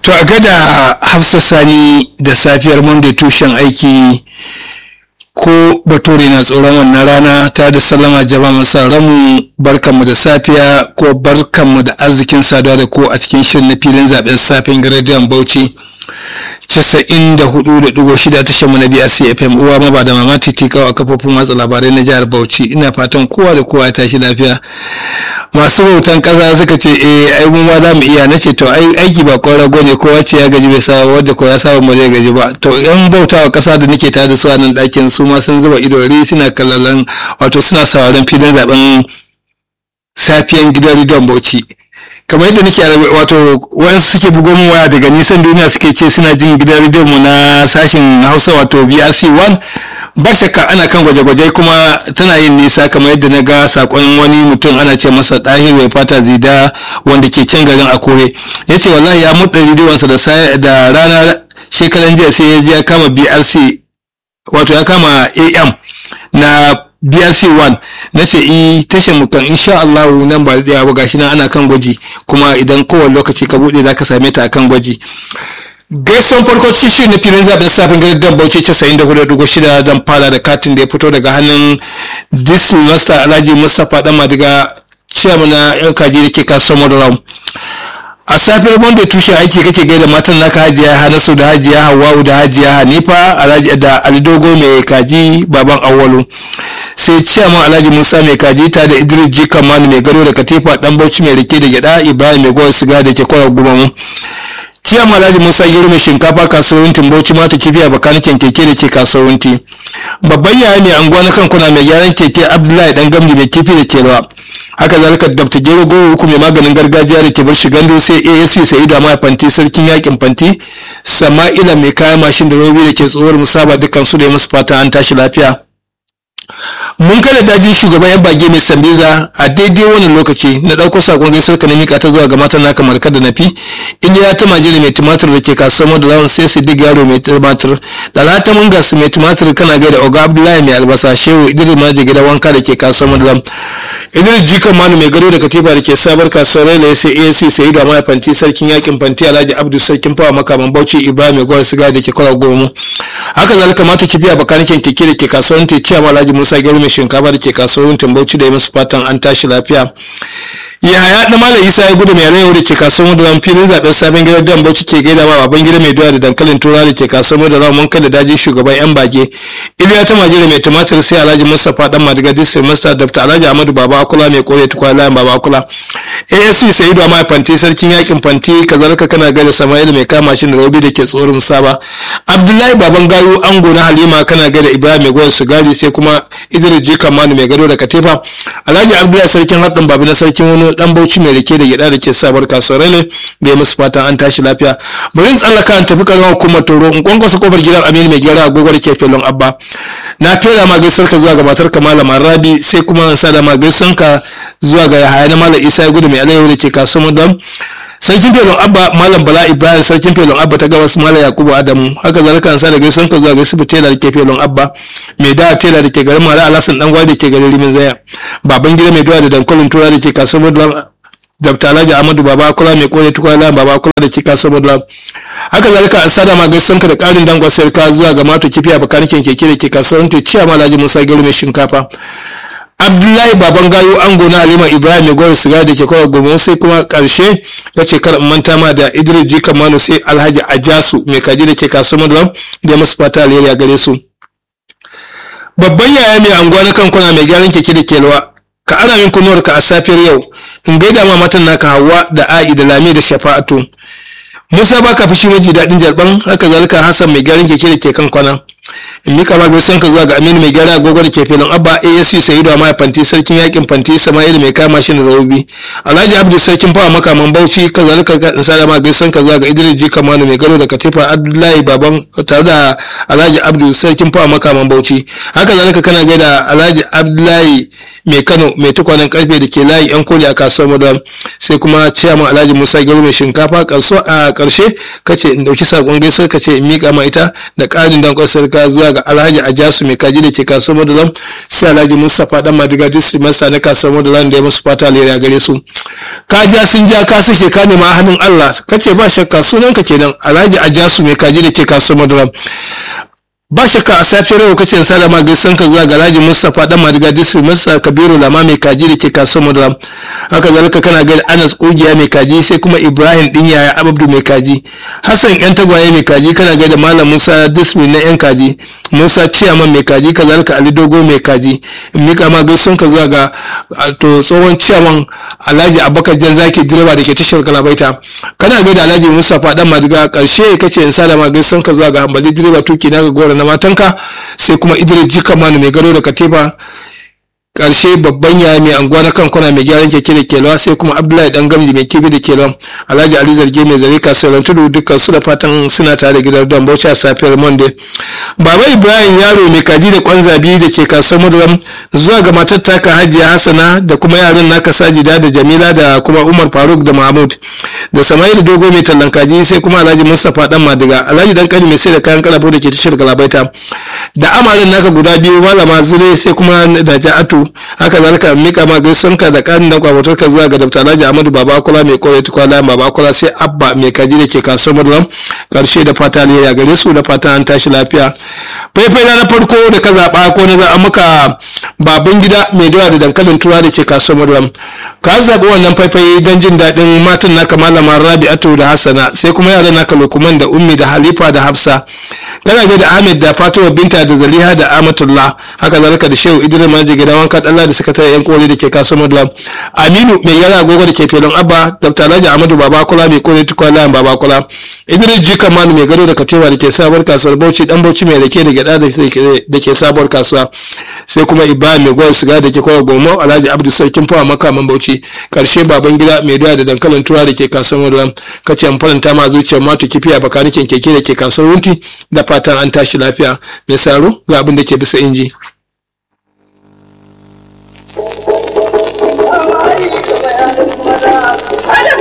To a gada Hafsa Sani da safiyar Monday tushen aiki ko bature na tsoron wannan rana ta da sallama jama'a masa ramu barkanmu da safiya ko barkanmu da arzikin saduwa da ko a cikin shirin na filin zaben safen garadiyan Bauchi. casa'in da hudu da dugo shida tashar mu na BRC FM uwa ma ba da mama titikawa a kafofin watsa labarai na jihar Bauchi ina fatan kowa da kowa ya tashi lafiya masu bautan kasa suka ce eh ai mu ma za mu iya nace to ai aiki ba kwan rago ne kowa ce ya gaji bai saba wanda ko ya saba mu zai gaji ba to yan bautawa kasa da nake tare da su a nan ɗakin su ma sun zuba ido ri suna kallon wato suna sauraron filin zaben safiyan gidan Ridon Bauchi kamar yadda nake wato wayansu suke bugo min waya daga nisan duniya suke ce suna jin gidan rediyon mu na sashin hausa wato brc 1 ba shakka ana kan gwaje-gwaje kuma tana yin nisa kamar yadda na ga sakon wani mutum ana ce masa ɗahir mai fata zida wanda ke can garin akure ya ce wallahi ya muɗa rediyonsa da da rana shekaran jiya sai ya je ya kama brc wato ya kama am na BRC 1 na ce i tashar mu kan insha Allah nan ba da ba gashi nan ana kan gwaji kuma idan kowane lokaci ka bude zaka same ta akan gwaji gaison farko cikin shirin na filin zaben safin gari dan bauchi 94.6 don fara da katin da ya fito daga hannun disney master alhaji mustapha dan madiga chairman na yan kaji da ke kasuwar madaram a safiyar monday tushen aiki kake gaida matan naka hajiya hanasu da hajiya hawa'u da hajiya hanifa alhaji da alidogo mai kaji baban awwalu sai ciyaman alhaji musa mai kaji ta da idris ji kamanu mai gado da katifa dan bauchi mai rike da gyada ibrahim mai gowa siga da ke kwarar gumamu ciyaman alhaji musa gero mai shinkafa kasuwantin bauchi mata kifi a bakanikin keke da ke kasuwanti babban yaya mai anguwa na kankuna mai gyaran keke abdullahi dan gamji mai kifi da ke rawa haka zalika dabta gero goro uku mai maganin gargajiya da ke bar shigando sai asc sai da mai fanti sarkin yakin fanti sama'ila mai kayan mashin da robi da ke tsohuwar musaba dukkan su da musu fata an tashi lafiya mun kada daji shugaban yan bage mai sambiza a daidai wannan lokaci na ɗauko sakon gaisar ka na mika ta zuwa ga matan naka marka da nafi iliya ta majiri mai tumatir da ke kasuwar da lawan sai sidik yaro mai tumatir da lata mun gasu mai tumatir kana gaida oga abdullahi mai albasa shehu idris maji gida wanka da ke kasuwar da idris jikan manu mai gado da katifa da ke sabar kasuwar raila sai asc sai da mai fanti sarkin yakin fanti alhaji abdu sarkin fawa makaman bauchi ibrahim mai gwar siga da ke kwara goma haka zalika mata kifiya bakanikin keke da ke kasuwar te ciyama alhaji musa gero mai shinkafa da ke kasuwar tambauci da ya masu fatan an tashi lafiya yaya da malam isa ya gudu mai rayu da ke kasuwar da filin zaben sabon gidan dan bauchi ke gaida ma baban gida mai doya da dankalin tura da ke kasuwar da ramon kada daji shugaban yan bage iliya ta majira mai tumatir sai alhaji mustapha dan madiga disai masta dr alhaji amadu baba akula mai kore tukwa layin baba akula asc sa'idu a mai fanti sarkin yakin fanti kazalika kana gaida sama'il mai kama shi da robi da ke tsoron saba abdullahi baban gayu ango na halima kana gaida ibrahim mai goyon sigari sai kuma idris jika manu mai gado da katifa alhaji abdullahi sarkin haɗin babu na sarkin wani dan bauchi mai rike da gida da ke sabar kasuwar ne da ya musu fatan an tashi lafiya bari in tsallaka an tafi karamar hukumar toro in kwankwasa kofar gidan aminu mai gyara agogo da ke filin abba na fera ma gaisuwar ka zuwa ga matar ka malama rabi sai kuma in sada ma gaisuwar ka zuwa ga yahaya na malam isa gudu mai alayyahu da ke kasuwar dam sarkin felon abba malam bala ibrahim sarkin felon abba ta gabas malam yakubu adamu haka zalika an sada gaisuwar ka zuwa ga sibu tela da ke felon abba mai da tela da ke garin mara alasan dan da ke garin rimin zaya baban gida mai doya da dankalin tura da ke kasuwar dam Dr. Alhaji Ahmadu Baba Akula mai kore tukwala Baba Akula da kika saboda haka zalika an sada ma gaisan ka da karin dangon sarka zuwa ga mato kifiya bakanikin keke da ke kasuwar to ciya ma Alhaji Musa Gero mai shinkafa Abdullahi Baban Gayo Ango na Halima Ibrahim mai gore siga da ke kawai gobe sai kuma karshe ya ce kar manta ma da Idris Jika Manu sai Alhaji Ajasu mai kaji da ke kasuwar da da masu fata alheri a gare su. Babban yaya mai anguwa na kankuna mai gyaran keke da ke lawa ka ana yin kunuwarka a safiyar yau in gaida ma matan naka hawa da a'i da lami da shafa'atu musa ba ka fushi maji daɗin jarban haka zalika hassan mai gyaran keke da ke kan kwana in mika ma gaisan ka zuwa ga aminu mai gyara agogo da ke filin abba asc sayidu a maya fanti sarkin yakin fanti sama'il mai kama shi da rahobi alhaji abdu sarkin fawa makaman bauchi ka zalika ka in sada ma gaisan ka zuwa ga idris ji kamanu mai gado da katifa abdullahi baban tare da alhaji abdu sarkin fawa makaman bauchi haka zalika kana gaida alhaji abdullahi mai kano mai tukwanen karfe da ke layi yan koli a kasuwar madam sai kuma ciyaman alhaji musa gero mai shinkafa a karshe kace in dauki sakon gaisuwar kace in mika ma ita da karin dankon sarka ka zuwa ga alhaji ajasu mai kaji da ke kasuwar madalam sai alhaji mustapha dan madiga district masa na kasuwar madalam da ya musu fata alheri a gare su ka ja sun ja ka suke ka nema hannun allah kace ba shakka sunanka kenan alhaji ajasu mai kaji da ke kasuwar madalam ba shakka a safiyar yau kace salama gaisan ka zuwa garaji mustapha dan madiga district masa kabiru lama mai kaji da ke kasuwar madalam haka zalika kana ga anas kugiya mai kaji sai kuma ibrahim din yaya abdu mai kaji hassan yan tagwaye mai kaji kana ga da malam musa district na yan kaji musa ciyaman mai kaji kazalika ali dogo mai kaji mika ma gaisan ka zuwa ga to tsohon ciyaman alhaji abubakar jan zaki direba da ke tashar galabaita kana ga da alhaji mustapha dan madiga karshe kace in salama gaisan ka zuwa ga hambali direba tuki na ga gora na matanka sai kuma idris jikamanu mai gado da katifa karshe babban yaya mai anguwa na kankuna mai gyaran keke da kelwa sai kuma abdullahi dan gamji mai kibi da kelwa alhaji ali zarge mai zare kasuwar tudu dukkan su da fatan suna tare da gidan don bauchi a safiyar monday baba ibrahim yaro mai kaji da kwanzabi da ke kasuwar maduram zuwa ga matar taka hajiya hassana da kuma yaran naka sajida da jamila da kuma umar faruk da mahmud da sama'il dogo mai tallan kaji sai kuma alhaji mustapha dan madiga alhaji dan kani mai sai da kayan kalabo da ke tashar galabaita da amarin naka guda biyu malama zire sai kuma da ja'atu haka zalika mika ma gaisuwanka da kanin da kwabatar ka zuwa ga dr alhaji ahmadu babakula mai kore tukwala babakula sai abba mai kaji da ke kasuwar maduram karshe da fata ne ya gare su da fata an tashi lafiya faifai na farko da ka zaɓa ko na zaɓa maka babban gida mai dawa da dankalin tura da ke kasuwar maduram ka zaɓi wannan faifai don jin daɗin matan naka malama rabi'atu da hassana sai kuma yaran naka lokuman da ummi da halifa da hafsa kana ga da ahmed da fatima binta da zaliha da amatullah haka zalika da shehu idris maji gidan wanka dalla da sakatare yan kore da ke kasuwar madulam aminu mai yara agogo da ke filin abba dr alhaji ahmadu babakula mai kore tukwala babakula idris ji kamanu mai gado da katewa da ke sabuwar kasuwar bauchi dan bauchi mai rake da gyada da ke sabuwar kasuwa sai kuma ibrahim mai gwar siga da ke kowa gomo alhaji abdu sarkin fawa makaman bauchi karshe baban gida mai doya da dankalin tura da ke kasuwar madulam kace an faranta ma zuciyar matu kifiya bakanikin keke da ke kasuwar wunti da fatan an tashi lafiya mai saro ga abin da ke bisa inji. Hello!